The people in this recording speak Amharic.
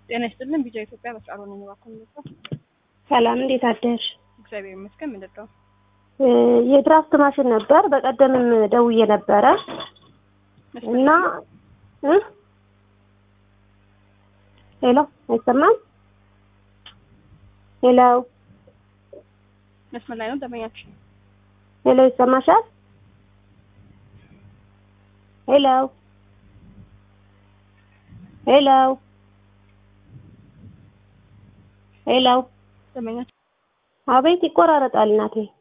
ጤና ይስጥልን። ቢጃ ኢትዮጵያ በሰዓሩ ነኝ። እባክዎን ነበር። ሰላም እንዴት አደርሽ? እግዚአብሔር ይመስገን። ምንድን ነው? የድራፍት ማሽን ነበር። በቀደምም ደውዬ ነበረ እና እ ሄሎ አይሰማም? ሄሎ መስመር ላይ ነው ደንበኛችን። ሄሎ ይሰማሻል? ሄሎ ሄሎ ሄሎ ደንበኛችን አቤት ይቆራረጣል እናቴ